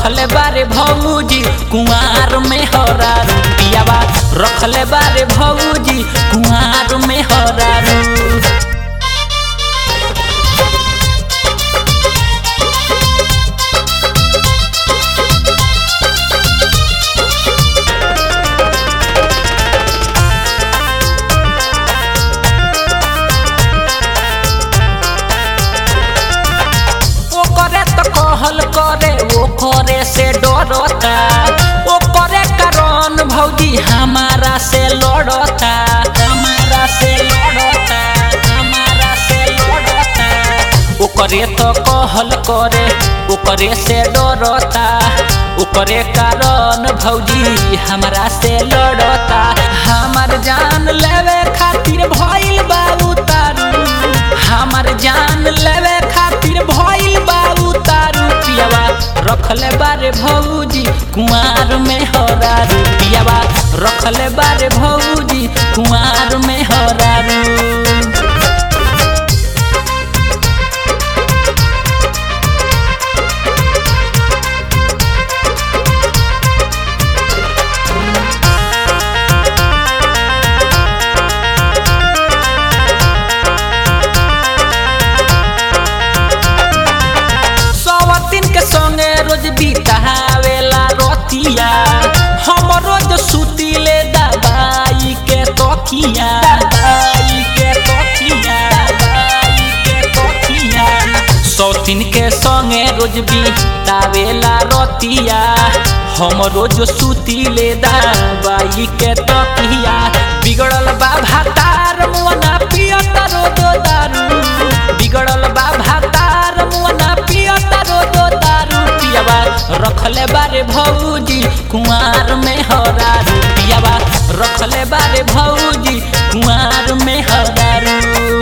रखले बारे भौजी कुंवार में हरा रुपियावा रखले बारे भौजी कुंवार में हरा रू ओकरे तो कहल करे ओकरे से डरता ओकरे कारण भौजी हमारा से लड़ता हमारा से लड़ता हमारा से लड़ता ओकरे तो कहल करे ओकरे से डरता ओकरे कारण भौजी हमारा से लड़ता हमार जान लेवे खातिर भइल बाबू तारू हमार जान लेवे खातिर भइल बाबू तारू पियावा रखले बारे भौजी कुमार में हरा रुपियावा रखले बारे भौजी कुमार में हरा रू सवतिन के संगे रोज बितावेला रतिया हम रोज सुतीले दवाई के तकिया दवाई के तकिया दवाई के तकिया सौतिन के संगे रोज बितावेला रतिया हम रोज सुतीले दवाई के तकिया बिगड़ल बा भातार मुअना पियत रोज दारू बिगड़ल बा भातार मुअना पियत रोज दारू पियावा रखले बारे भौजी कुंवार में हरा रुपियावा रखले बारे भौजी कुंवार में हरा रू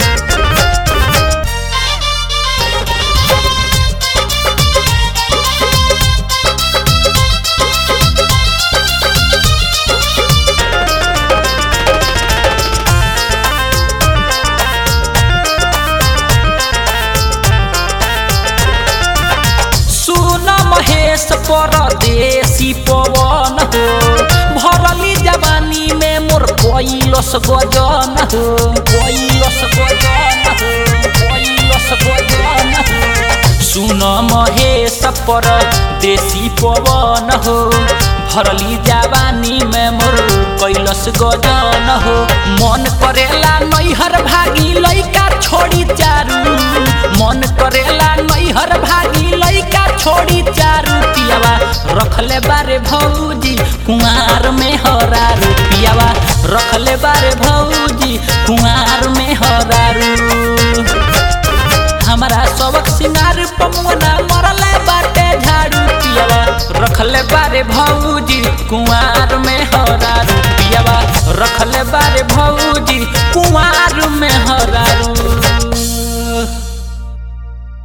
सुन महेश परदेसी पवन हो भरली जवानी में मोर कैलस गजन हो कैलस गजन हो कैलस गजन हो सुन महेश परदेसी पवन हो भरली जवानी में मोर कैलस गजन हो मन करेला नैहर भागी लैका छोड़ी चारू मन करेला नैहर भागी लैका छोड़ी चारू पियावा रखले बारे भौजी कुंवार में हरा रुपियावा रखले बारे भौजी कुंवार में हरा रू हमारा सबक सिंगार पमुना मरले बाटे झाड़ू पियावा रखले बारे भौजी कुंवार में हरा रुपियावा रखले बारे भौजी कुंवार में हरा